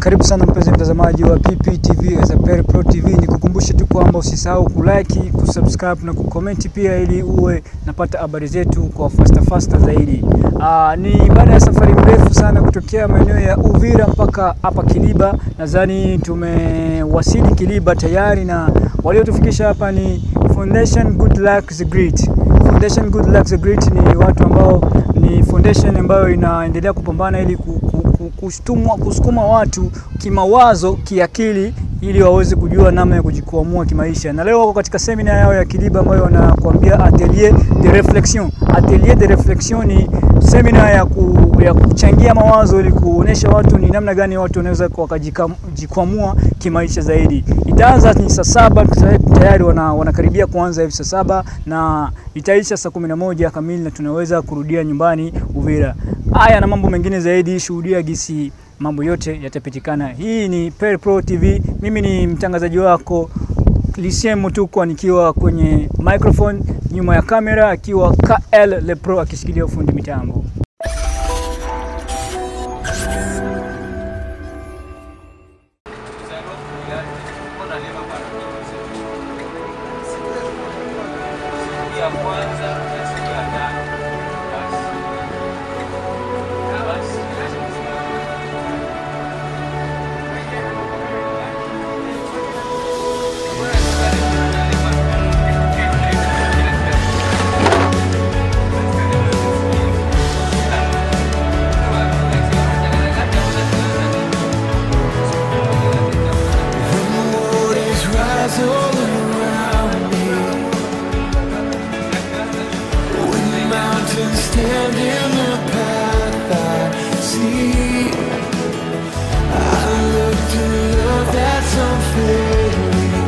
karibu sana mpenzi mtazamaji wa PPTV Ezaperi Pro TV. Nikukumbushe tu kwamba usisahau kulike, kusubscribe na kucomment pia, ili uwe napata habari zetu kwa faster faster zaidi. Aa, ni baada ya safari mrefu sana kutokea maeneo ya Uvira mpaka hapa Kiliba. Nadhani tumewasili Kiliba tayari na waliotufikisha hapa ni Foundation Good Luck the Great. Foundation Good Luck the Great ni watu ambao ni foundation ambayo inaendelea kupambana ili ku, ku, ku, kustumwa, kusukuma watu kimawazo, kiakili ili waweze kujua namna ya kujikwamua kimaisha. Na leo wako katika semina yao ya Kiliba ambayo wanakuambia atelier de reflexion. Atelier de reflexion ni semina ya, ku, ya kuchangia mawazo ili kuonesha watu ni namna gani watu wanaweza wakajikwamua kimaisha zaidi. Itaanza ni saa saba tayari wana, wanakaribia kuanza hivi saa saba na itaisha saa kumi na moja kamili na tunaweza kurudia nyumbani Uvira. Haya na mambo mengine zaidi, shuhudia gisi mambo yote yatapitikana. Hii ni Per Pro TV, mimi ni mtangazaji wako Lucien Mutukwa nikiwa kwenye microphone, nyuma ya kamera akiwa KL Le Pro akishikilia ufundi mitambo. Stand in the path I see. I look to love that's unfailing.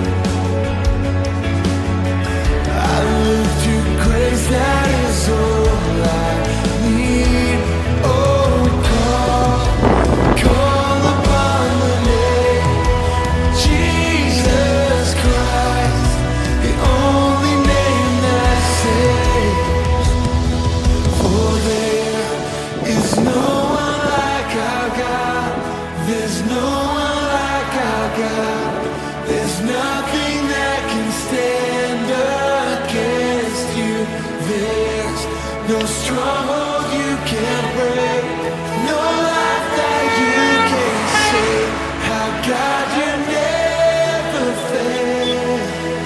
I look to grace that is all I need. Oh, call, call upon the name Jesus Christ, the only name that saves. For there is no one like our God. There's no one like our God. There's nothing that can stand against you. There's no stronghold you can't break. No life that you can save. How God you never fail.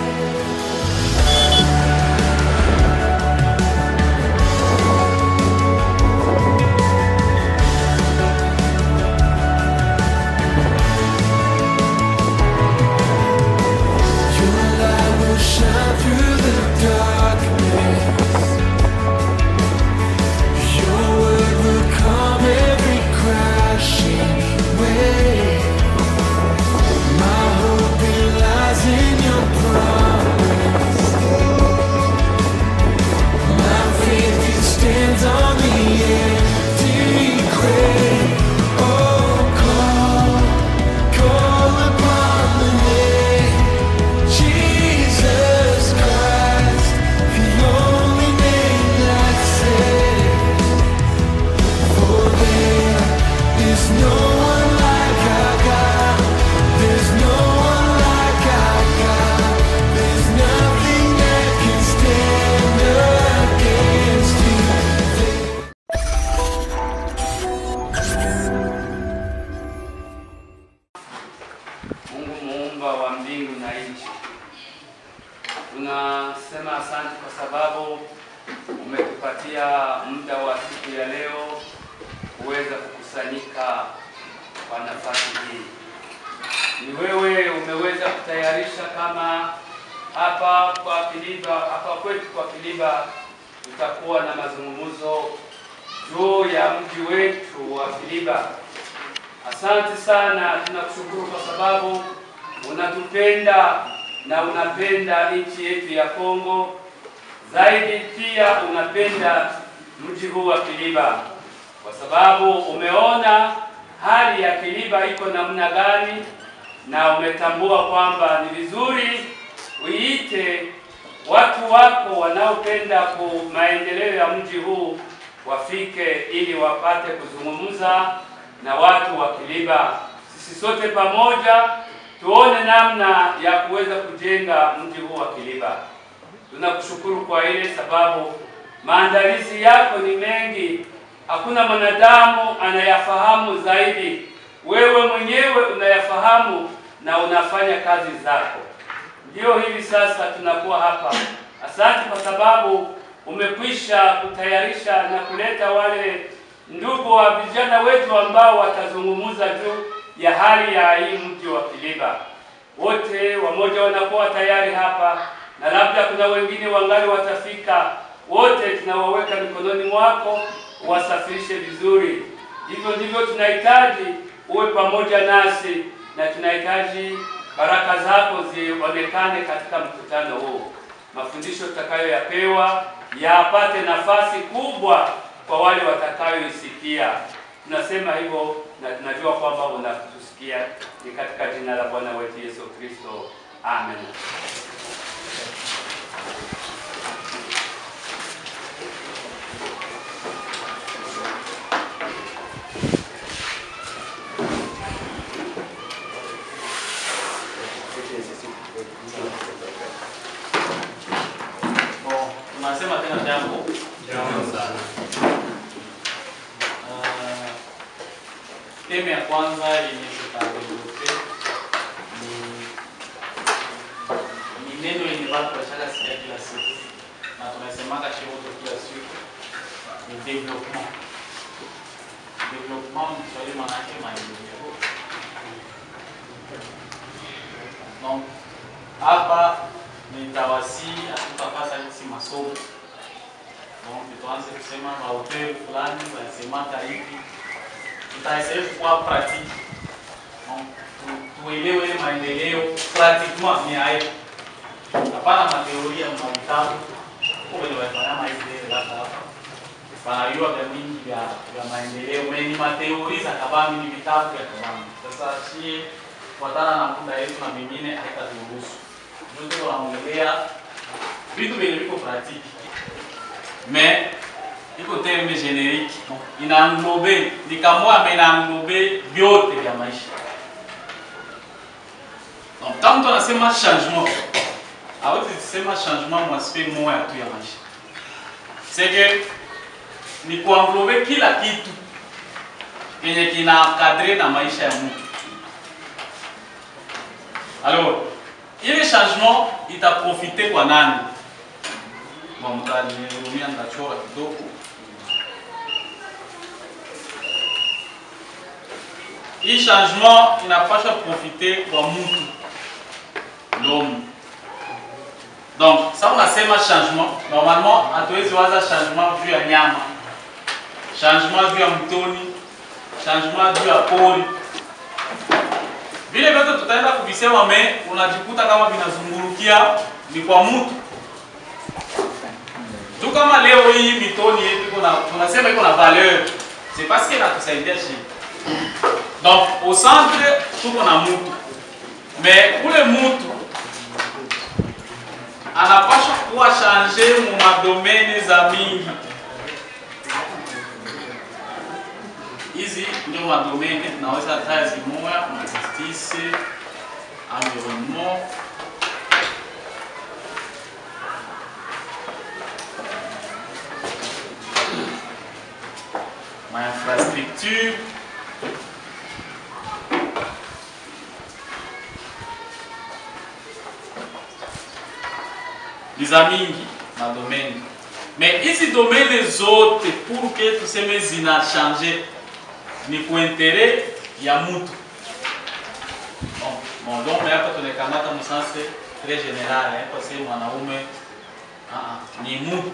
Your light will shine through the darkness. Your word will calm every crashing wave. My hope it lies in your promise. My faith it stands on the empty grave. Oh, call, call upon the name. Jesus Christ, the only name that saves. For there is no one like our God. There's no one like our God. There's nothing that can stand against you. Mungu muumba wa mbingu na nchi, tunasema asante kwa sababu umetupatia muda wa siku ya leo kuweza kukusanyika kwa nafasi hii. Ni wewe umeweza kutayarisha kama hapa kwa Kiliba, hapa kwetu kwa Kiliba tutakuwa na mazungumzo juu ya mji wetu wa Kiliba. Asante sana, tunakushukuru kwa sababu unatupenda na unapenda nchi yetu ya Kongo, zaidi pia unapenda mji huu wa Kiliba, kwa sababu umeona hali ya Kiliba iko namna gani, na umetambua kwamba ni vizuri uite watu wako wanaopenda ku maendeleo ya mji huu wafike ili wapate kuzungumza na watu wa Kiliba. sisi sote pamoja tuone namna ya kuweza kujenga mji huu wa Kiliba. Tunakushukuru kwa ile sababu maandalizi yako ni mengi, hakuna mwanadamu anayafahamu zaidi. Wewe mwenyewe unayafahamu na unafanya kazi zako. Ndio hivi sasa tunakuwa hapa. Asante kwa sababu umekwisha kutayarisha na kuleta wale ndugu wa vijana wetu ambao watazungumza juu ya hali ya hii mji wa Kiliba. Wote wamoja wanakuwa tayari hapa na labda kuna wengine wangali watafika. Wote tunawaweka mikononi mwako, wasafirishe vizuri. Hivyo ndivyo tunahitaji uwe pamoja nasi, na tunahitaji baraka zako zionekane katika mkutano huu. Mafundisho tutakayoyapewa yapate nafasi kubwa kwa wale watakayoisikia. Tunasema hivyo na tunajua kwamba unatusikia. Ni katika jina la Bwana wetu Yesu Kristo, amen. Bon, tunasema tena jambo jambo sana. Uh, teme ya kwanza yenye tutadevelope ni ni neno yenye watu washaka sikia kila siku na tunasemaka shemoto kila siku ni development. Development ni Kiswahili maana yake maendeleo. Donc hapa nitawasi hatutapata hizi masomo donc tuanze kusema mahoteli fulani walisemaka hivi, tutaendelea kuwa pratique donc tu- tuelewe ile maendeleo pratiquement ni hayo, hapana mateoria ma vitabu kwa wenye wanafanya maendeleo labda hapa wanajua vya mingi vya vya maendeleo meni mateori za kabambi ni vitabu vya kabambi. Sasa shie kufuatana na muda yetu na mengine haitaturuhusu ndio tunaongelea vitu vyenye viko pratique mais iko terme generique ina englobe ni kamwa mais ina englobe vyote vya maisha. Donc kama mtu anasema changement, hawezi kusema changement mwa aspect moja tu ya maisha. C'est que ni kuanglobe kila kitu yenye kina kadre na maisha ya mtu. Alors, ile changement itaprofite kwa nani? Bon, mtanihurumia nitachora kidogo. Hii changement inapasha profite kwa mtu l'homme. Donc, ça unasema changement, normalement hatuwezi waza changement juu ya nyama, changement juu ya mtoni, changement juu ya pori vile vyote tutaenda kuvisema, me unajikuta kama vinazungurukia ni kwa mtu tu. Kama leo hii mitoni yetu iko na tunasema iko na valeur, c'est parce que inatusaidia shi. Donc au centre tuko na mtu, me ule mtu anapaswa kuwa change mu madomene za mingi hizi ndio madomene tunaweza taya zimoya kuna justice, environnement, ma infrastructure, za mingi madomene mais hizi domene zote pour que tuseme zina change ni kuintere ya mutu bon, bon, donc hapa tunakamata msanse très général eh, kwa sababu mwanaume ah, ah, ni mutu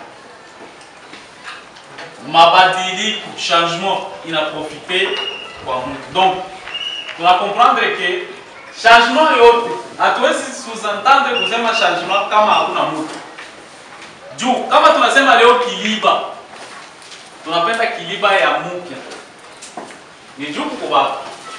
mabadiliko changement inaprofite kwa mutu donc tuna comprendre que changement yote hatuwezi sous-entendre kusema changement kama hakuna mutu juu kama tunasema leo kiliba tunapenda kiliba ya mupya ni juu kuko baba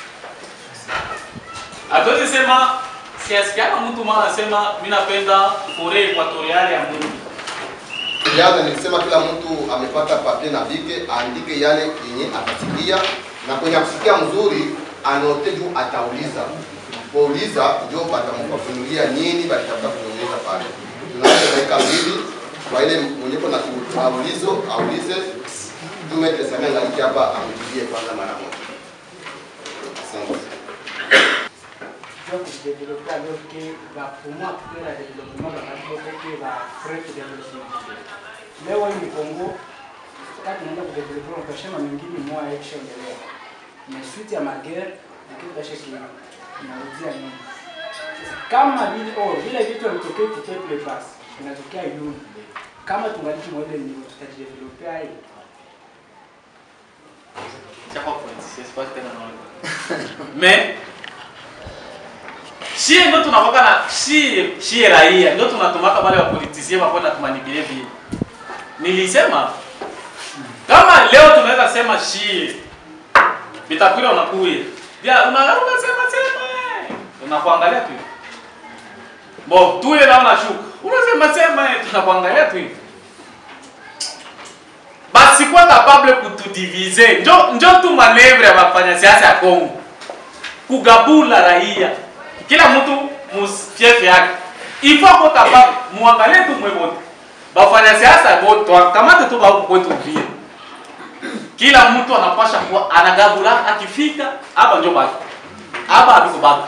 hatuwezi sema siasikiaka mtu mwana anasema mi napenda fore ekwatoriale ya mungu Jana nilisema kila mtu amepata papie na bike aandike yale yenye atasikia na kwenye kusikia mzuri anote juu atauliza kuuliza ndio batamfafunulia nini balitafuta kuonyesha pale. Tunaanza dakika mbili kwa ile mwenye kuna aulizo aulize tume tesamia ngaliki hapa amjibie kwanza mara moja. Asante. doit développer alors que va pour moi que le développement va développer que va frais de développement. Leo ni Kongo kati tunaenda kudevelop ukasema mengine mwa yakishaendelea. Na suite ya magere na kitu kashe kina inarudia nyuma. Sasa kama vile oh vile vitu vitokee tuteple basi inatokea yuni. Kama tungaliki mwele ni tutajidevelopea hii. Chapa politicien, c'est pas tena naona. Mais shie ndo tunakoka na shie shie raia ndo tunatumaka wale wa politicien wako na tumanipilie vile. Nilisema kama leo tunaweza sema shie bitakwira unakuya ya unaanza unasema sema eh. unakuangalia tu bo tuye na unashuka unasema sema eh, tunakuangalia tu hivi basi kwa capable kutudivize njo njo tu manevre ya wafanya siasa ya Kongo kugabula raia kila mtu musfiefe yake ifo ko capable muangalie tu mwe wote bafanya siasa wote wakamate tu ba huko kwetu vile kila mtu anapasha kuwa anagabula akifika hapa njo baki hapa habiko baki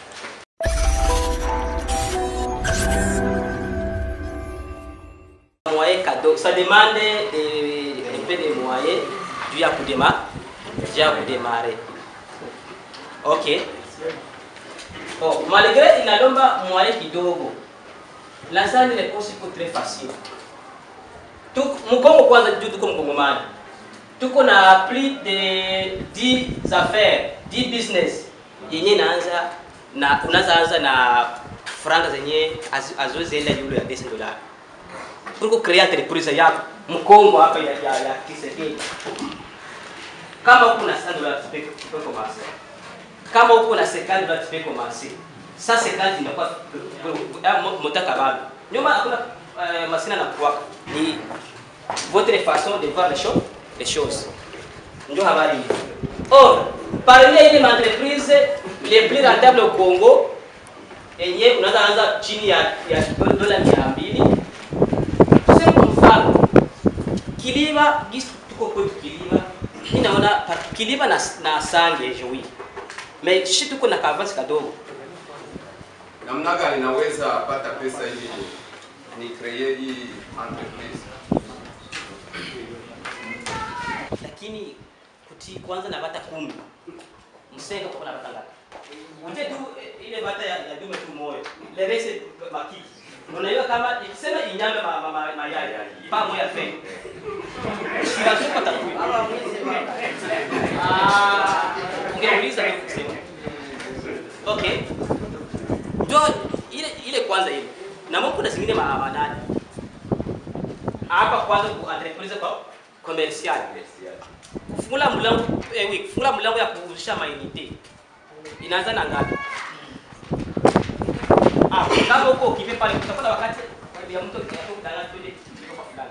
moyen cadeau. Ça demande des- un peu de moyens dû à kudema, dû à kudémarrer. Ok. Bon, malgré inalomba moyen kidogo, nadhani réponse iko très facile. Tuk- Mkongo kwanza juu tuko mkongomani, tuko na plus de 10 affaires 10 business yenye inaanza na unaanza anza na franga zenye azozienda yule ya 10 dollars kuliko create entreprise yako mkongo hapa ya, ya, ya Kisekedi. Kama uko na 100 dollars tu peux tu peux commencer. Kama uko na 50 dollars tu peux commencer. Ça 50 inakuwa motaka bado. Nyuma hakuna uh, masina na kuwaka. Ni votre façon de voir les choses, les choses. Ndio habari hii. Or, parmi ile entreprise les plus rentables au Congo yenye unaweza anza chini ya, ya dola 200 tuseme kwa mfano Kiliba gisi tuko kwetu Kiliba, mimi naona pa- Kiliba na, na Sange jewi me shi tuko na kavasi kadogo namna gani naweza pata pesa ili ni kreye hii entreprise lakini kuti kwanza na bata kumi msenga kwa na bata ngapi uje tu eh, ile bata ya, ya dume tu moyo le reste makiki unajua kama ikisema inyame ma, ma, ma, mayai pa moya fe sikazuka takui ah ungeuliza tu kusema okay ndio ile ile kwanza ile na mbona kuna zingine ma- manani hapa kwanza ku entreprise kwa commercial kufungula mlango eh, oui, kufungula mlango ya kuuzisha mainite inaanza na ngapi? Ah, kama huko ukipe pale utakuta wakati ya mtu akitaka twende kwa fulani.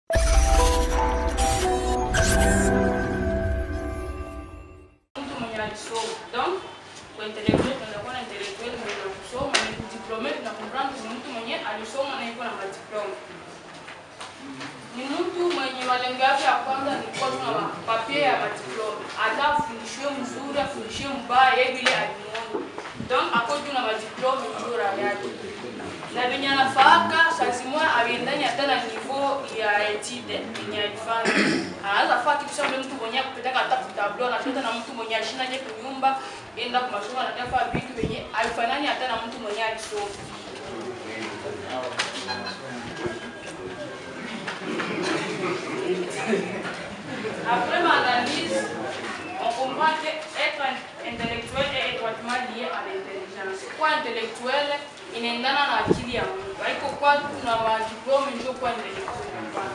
mtu mwenye alisoma donc kwa intellectuel tunakuwa na intellectuel mwenye kusoma ni kudiplome tunakomprendre ni mtu mwenye alisoma na iko na madiplome ni mtu mwenye malengo yake ya kwanza ni kuwa tuna mapapie ya madiplome hata afundishiwe mzuri afundishiwe mbaya yeye vile alimuona donc ako juu na madiplome ndio raha yake na venye anafaaka sazimoya aviendani hata na niveau ya etide yenye alifanya anaweza faa kitu sa ule mtu mwenye akupetaka hata kutablo anachota na mtu mwenye ashinaje kunyumba enda kumasomo anatafa vitu venye alifanani hata na mtu mwenye alisoma Après ma analyse, on comprend que être intellectuel est étroitement lié à l'intelligence. Kwa intellectuel inaendana na akili ya mtu. Haiko kwa tuna madiplome ndio kwa intellectuel. hapana.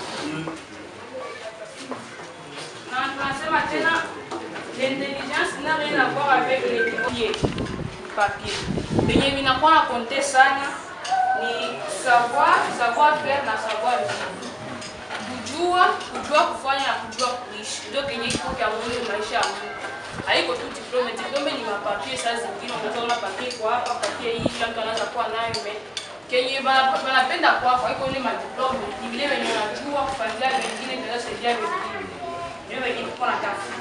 Na tunasema tena l'intelligence n'a rien à voir avec le papier. Papier. Venye vinakuwa na konte sana ni savoir, savoir faire na savoir vivre kujua kujua kufanya na kujua kuishi ndio kenye kiko kya muhimu maisha ya mtu haiko tu diplome. Diplome ni mapapie saa zingine, unaweza ona papie kwa hapa, papie hii, kila mtu anaweza kuwa nayo me kenye bana- banapenda kwako haiko ile madiplome, ni vile venye unajua kufuatilia wengine, inaweza saidia wengine, ndio venye tuko natafuta.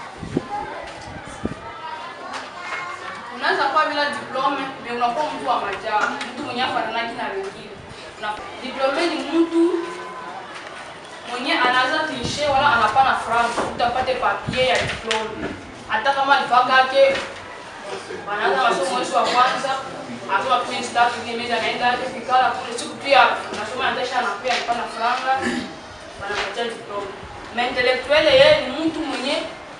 Unaweza kuwa bila diplome, me unakuwa mtu wa majaa, mtu mwenye afananaki na wengine. Na diplome ni mtu mwenye anaweza tishe wala anapana franc utapate papier ya diplome hata kama alifaka yake wanaanza masomo mwezi wa kwanza asoma pia tatu ile meza anaenda yake fikala kule siku pia nasoma anatesha na pia alipana franga wanapatia diplome na intellectuel yeye ni mtu mwenye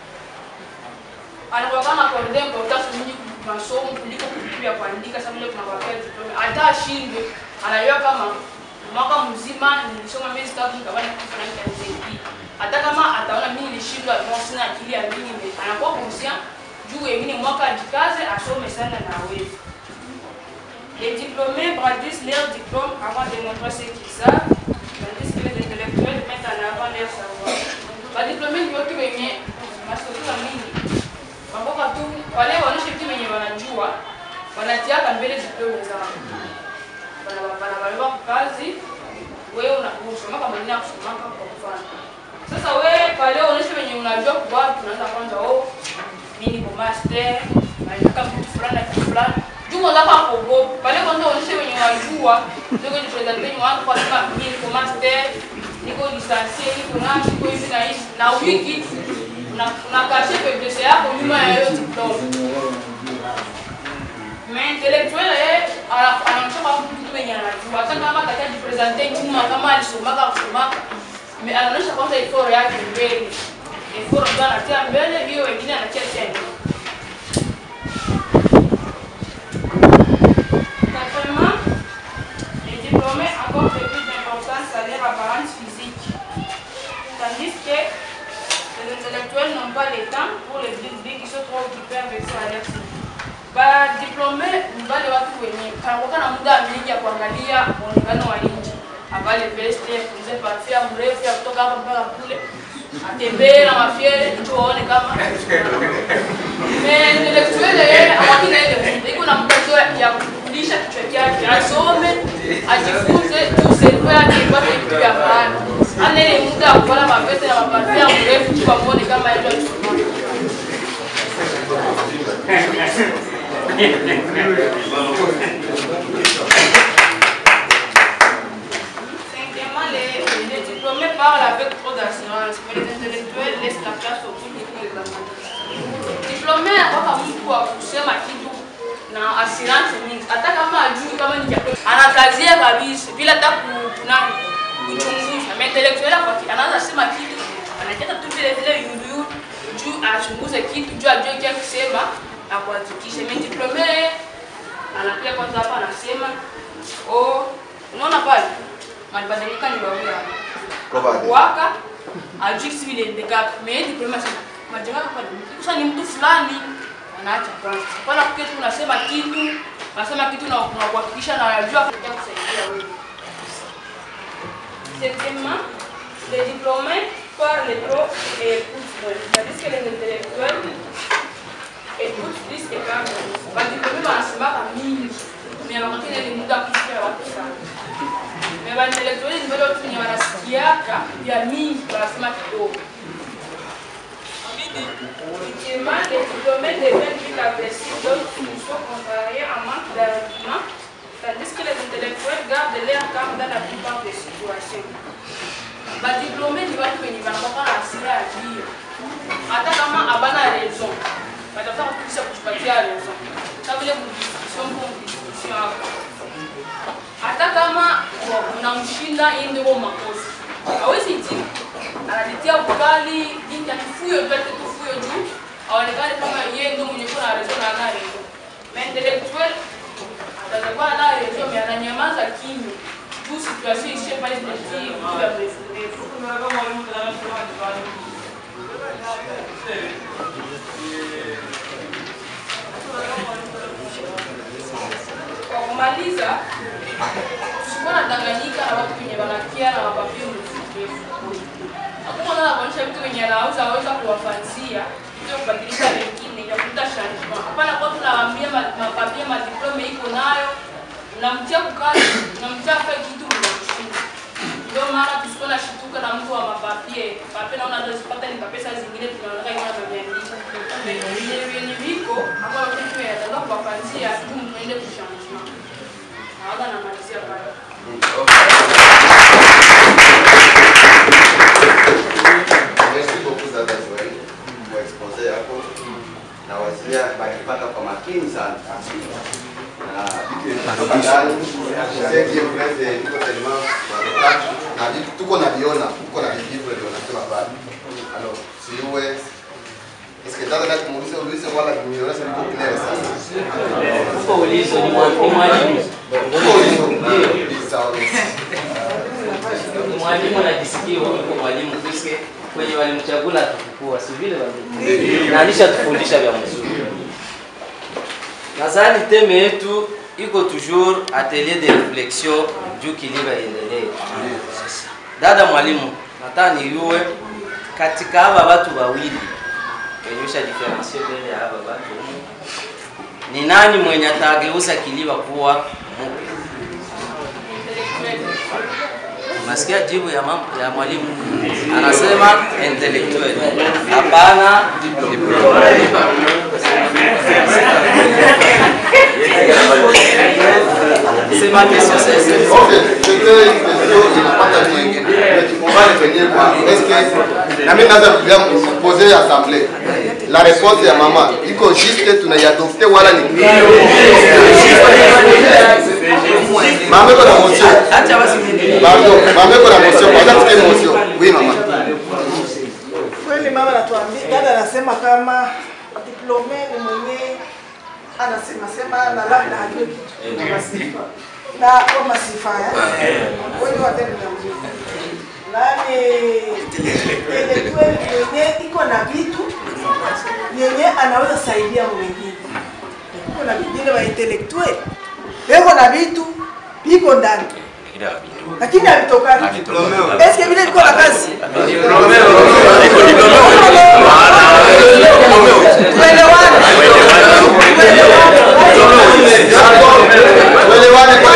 anakuwa na kuongea importance nyingi kwa masomo kuliko vitu vya kuandika sababu ile kuna papia diplome hata ashinde anajua kama mwaka mzima nilisoma miezi tatu nikabana kitu fulani cha nisaidii. Hata kama ataona mimi nilishindwa, no, sina akili ya mimi, nime- anakuwa conscient juu wengine mwaka ajikaze asome sana na aweze. Les diplômés brandissent leur diplôme avant de montrer ce qu'ils savent, tandis que les intellectuels mettent en avant leur savoir. Badiplômés ni watu wenye masomo mingi mamboka tu, wale wanaoishi vitu wenye wanajua wanatiaka mbele diplôme zao banabaleba kazi wewe unasomaka mwingine akusomaka kwa mfano sasa wewe pale unaonyesha wenye unajua kwa watu unaanza kwanza oh mimi niko master nataka mtu fulani na kitu fulani juu unataka kuogopa pale kwanza unaonyesha wenye unajua ndio ni presenter ni watu kwa sababu mimi niko master niko licencié niko na niko hivi na hivi na wiki una una kashe pesa yako nyuma ya hiyo diploma mais intellectuel yeye ana- anaonyesha kama mtu mwenye anajua hata kama atakajipresente nyuma kama alisomaka kusomaka me- anaonyesha kwanza effort yake mbele effort ndio anatia mbele hiyo wengine anatia chini Quatrièmement, les diplômés accordent plus d'importance à leur apparence physique, tandis que les intellectuels n'ont pas le temps pour les bigs qui sont trop occupés avec ça à leur CV. Badiplome ni wale watu wenye kanakuwa na muda mingi ya kuangalia muonekano wa nchi, avale veste, afunze parfia mrefu ya kutoka hapa mpaka kule, atembee na mafiere ndio waone kama Mais intellectuel yeye awakina ile muda iko na muda tu ya kurudisha kichwa chake, asome, ajifunze tu serikali yake ipate vitu vya maana. Ana ile muda ya kuvala maveste na maparfia mrefu tu wamuone kama yeye alisoma. Cinquièmement, les, les diplômés parlent avec trop d'assurance, mais les intellectuels laissent la place au public pour les amateurs. Diplômé anakuwa mtu wa kusema kitu na assurance mingi, hata kama ajui kama ni chakula, anakazia kabisa bila hata ku- kunani kuchunguza. Mais intellectuel kwa ki- anaanza sema kitu, anacheza tu vile vile yulu juu achunguze kitu juu ajue kia kusema na kuhakikisha. Mais diplômé anakuja kwanza hapa anasema oh, unaona pale malibadilika ni wawili hapa Kobade. waka ajui kisi vile ndeka mais diplômé sana majenga pale sasa ni mtu fulani anaacha kwanza pala kuketi unasema kitu unasema kitu na na kuhakikisha na unajua kuja kusaidia wewe Septièmement, les diplômés parlent trop et écoutent moins, tandis que les intellectuels écoutent plus et parlent moins. Badiplômé wanasemaka mingi, mais wakati ile muda kusikia watu sana. Mais baintellectuel ni wale watu wenye wanasikiaka vya mingi, wanasema kidogo. Effectivement, les diplômés deviennent plus agressifs, d'autres sont contrariés en manque d'arguments, tandis que les intellectuels gardent leur calme dans la plupart des situations. Badiplômé ni watu wenye wanakuwa na hasira ya jio, hata kama habana raison, watafuta kukisha kutupatia raison, kama vile mdiskussion kwa mdiskussion hapo hata kama unamshinda yeye ndio makosa hawezi jibu analitia ukali jinsi ya kifuyo tu ati kifuyo juu aonekane kama yeye ndio mwenye kuna rezo na ana rezo mais intellectuel atakuwa ana rezo mais ananyamaza kimya juu situation ishe pale zinatii muda mrefu mrefu kwa kumaliza tusikuwa na Tanganyika na watu wenye wanakia na mapapio mrefu mrefu. Hakuna nani anaonyesha vitu wenye anauza aweza kuwafanzia sio kubadilisha wengine ya kuleta changement. Hapana kwa tunawaambia ma- mapapie madiplome iko nayo, unamtia kukazi, unamtia afanye kitu mnakushinda. Ndio maana tusikuwa na shituka na mtu wa mapapie. Papie naona hata zipata ni papie saa zingine tunaona iko na maandiko. Yenye yenye viko ambao wote tunataka kuwapanzia tu mwende kuchangement. Hawaga namalizia pale. Merci beaucoup dada Joel kwa expose yako na wazia bakipata kwa makini sana na vitu vinatoka ndani seki yote niko tellement wakati na vitu tuko na viona tuko na vitu ndio nasema pale alors siwe Est-ce que dada nataka muulize ulize wala nimeona sana niko clear sana Uko ulizo ni mwa- ni mwalimu. Uko ulizo sawa Mwalimu anajisikia uko mwalimu kuske kwenye walimchagula atukukua, si vile walimu. Na alishatufundisha vya mzuri. Nadhani teme yetu iko toujours atelier de reflexion juu kiliba iendelee. Dada mwalimu, nataka niyue katika haba watu wawili wenye usha differentier mbele ya haba watu humu, ni nani mwenye atageuza kiliba kuwa mpya? Unasikia jibu ya mam, ya mwalimu anasema intellectual. Hapana, sema kesho sasa. Ok, c'était une question inapata mingi. On va revenir kwa est-ce que na mimi naweza kuja poser assemblée. La réponse ya mama iko juste tunaiadopte wala ni Mama iko na motion. Acha basi Pardon, mama iko na motion. Kwanza tusikie motion. Oui mama. Kweli mama anatuambia, dada anasema kama diplome ni mwenye anasema sema na labda hajui kitu na masifa na kwa masifa ya wengi watende na mzuri nani ile kweli mwenye iko na vitu yenye anaweza saidia mwingine iko na vingine wa intellectual iko na vitu viko ndani lakini havitokani. Eske vile viko na kazi tuelewane, Tuelewane kwa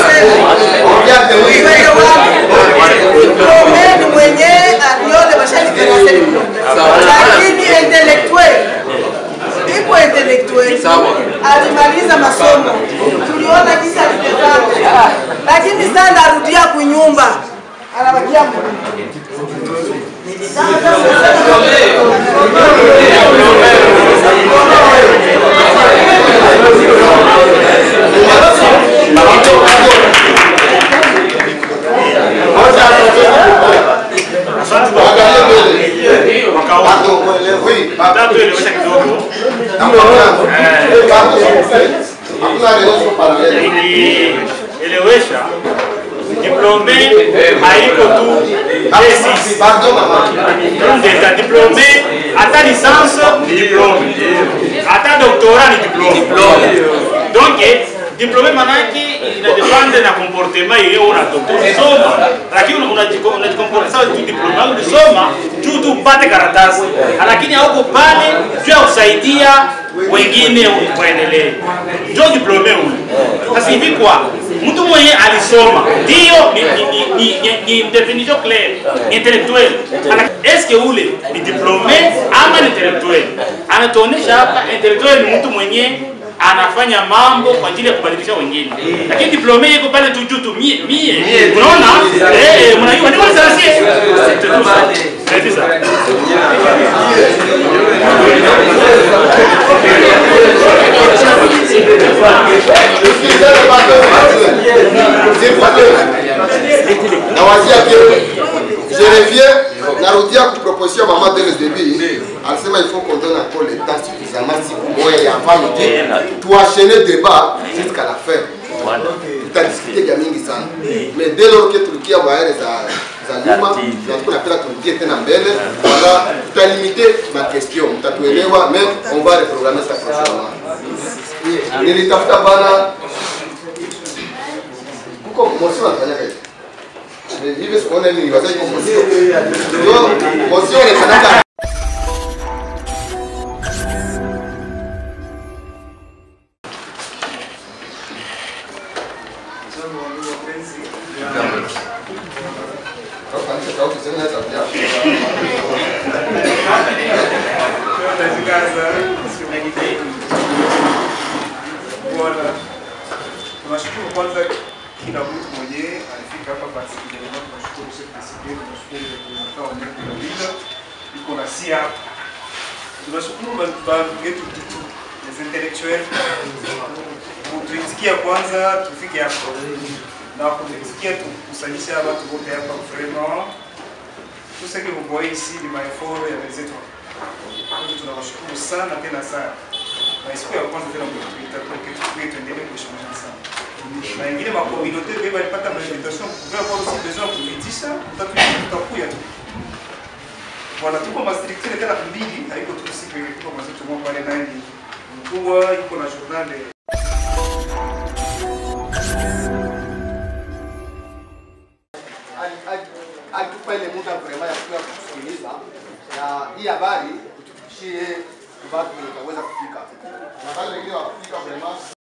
Diplome ni mwenye alione bashalikarase diplome, lakini intellectuel iko intellectuel alimaliza masomo, tuliona jinsi alivyofanya, lakini sasa anarudia kunyumba, anabakia Tuelewesha kidogo nikielewesha diplome haiko tu D6 Ndeta diplome hata licence ni diplome hata doctorat ni diplome donc diplome manake inadepende na comportement yenye unatoka ulisoma lakini unajiko- unajikomporta sawa tu diplome yako ulisoma juu tu upate karatasi lakini hauko pale juu ya kusaidia wengine kuendelee ndio diplome ule sasa hivi kwa mtu mwenye alisoma ndio ni, ni, ni, ni, ni definition clair intellectuel Ana- eske ule ni diplome ama ni intellectuel anatuonesha hapa intellectuel ni mtu mwenye anafanya mambo kwa ajili ya kubadilisha wengine lakini diplome iko pale tu juu tu mie mie unaona eh mnajua ni wale sasa c'est ça nawazia ke je reviens narudia kuproposition mama dès le début alisema il faut qu'on donne encore le temps suffisamment siku moya ya famille tuachene débat jusqu'à la fin tutadiskute vya mingi sana mais dès lors que tulikia baere za za nyuma na tuko napenda turudie tena mbele wala tutalimite ma question mtatuelewa mais on va reprogrammer ça prochainement nilitafuta bana kuko motion anafanyaka hivi hivi sikuona nini wazai kwa motion ndio motion inafanaka Ongeza sauti sema na sauti yako. Bwana, tunashukuru kwanza kila mtu mwenyewe alifika hapa basi kijana tunashukuru sisi tusikie tunashukuru kwa kwa mwenye kuuliza iko na si hapa. Tunashukuru ba ba yetu kitu les intellectuels kutuitikia kwanza tufike hapa na kutuitikia tukusanyisha watu wote hapa vraiment tout ce que vous voyez ici ni maeforo ya wenzetu. Kwa hiyo tunawashukuru sana tena sana na siku ya kwanza tena mlituita tukie tuendelee kushimama sana na ingine makomunote beba alipata mainvitation kuvuia kwa aussi besoin ya kuvitisha tutakuya tu bwana tuko mastructure tena mbili haiko tu siku ile tuko mazetu mwa pale naye ni mkubwa iko na journal Alitupa ile muda vraiment ya kuja kusikiliza na hii habari utufikishie watu wenye wataweza kufika. Na wale wengine wakufika vraiment